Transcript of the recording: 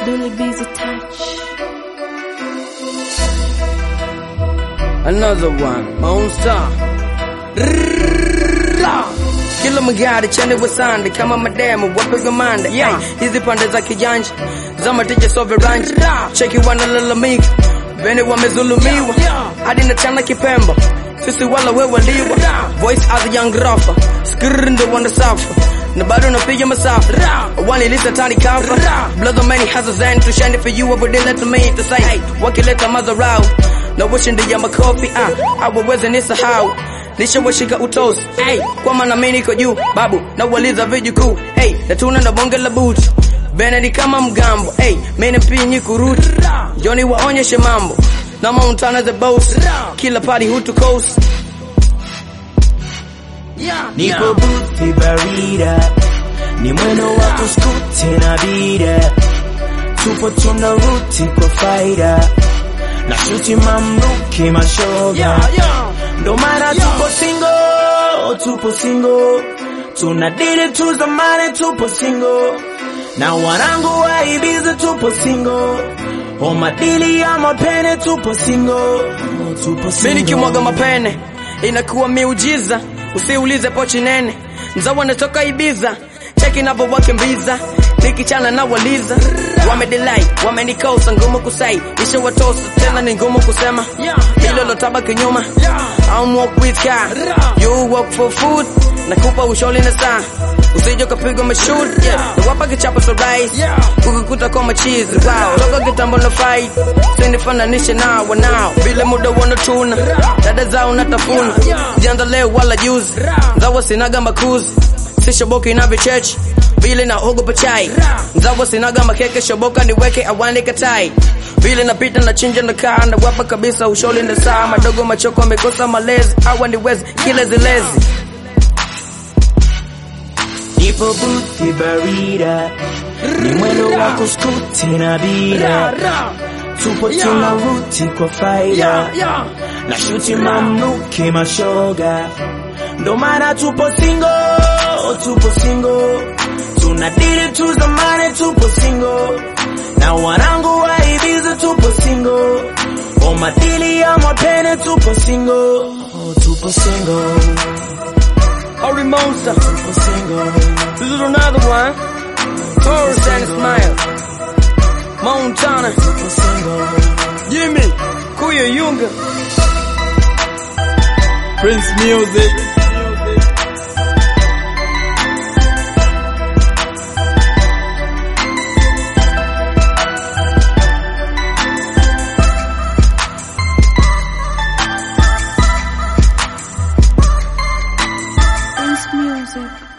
Dully busy touch. Another one, my own star. Kila magari chane wasande kama mademu wapiga mande yeah. Hizi pande za kijanja za matija so viranja cheki wanalalamika vene wamezulumiwa hadi na chana kipemba sisi wala we waliwa voice as a young rafa skr ndo wanasafa na bado napiga masafa wanilita tani kafa blood many has a zen to shine for you every day let me to say wakileta madharau na washindi ya makofi ah awaweze nisahau nishawashika utosi hey, kwa maana mimi niko juu babu na waliza vijukuu hey, na tuna na bonge la butu Benedi kama mgambo hey, mimi pinyi kuruti Johnny waonyeshe mambo na Montana the boss kila party hutu coast Niko buti barida ni mwendo wa kuskuti na bida tupo tuna ruti kwa faida na shuti mamluki mashoga ndo maana tupo singo tupo singo tuna dili tu zamani tupo singo na wanangu wa Ibiza tupo singo o madili ya mapene tupo singo tupo singo Mimi nikimwaga mapene inakuwa miujiza, usiulize pochi nene, mzawa natoka Ibiza, cheki navo wakimbiza nikichana na waliza wamedelai wamenikosa ngumu kusai ishawatosa tena ni ngumu kusema hilo lotaba kinyuma I'm walk with car you walk for food nakupa ushauri na saa usije ukapigwa mashoot yeah. nawapa kichapo so rise ukikuta kwa machizi wow logo kitambo na fight sinifananishe na wanao vile muda wanatuna dada zao natafuna kujianza leo wala juzi ngawa sinaga makuzi si shoboki na vichechi vile na ogopa chai nzawa sinaga makeke shoboka niweke awani katai vile napita na chinja na kaa na wapa kabisa usholi na saa madogo machoko amekosa malezi awa niwezi kilezilezi Nipo buti barida ni mwendo wa kuskuti na bida tupo tuna ruti kwa faida na shuti mamluki mashoga ndo maana tupo singo tupo singo tuna dili tu zamani tupo singo na wanangu wa Ibiza tupo singo o madili ya mapene tupo singo tupo singo Ori Monster tupo singo This is another one Taurus and Smile Montana tupo singo Jimmy Kuya Yunga Prince Music. Prince music.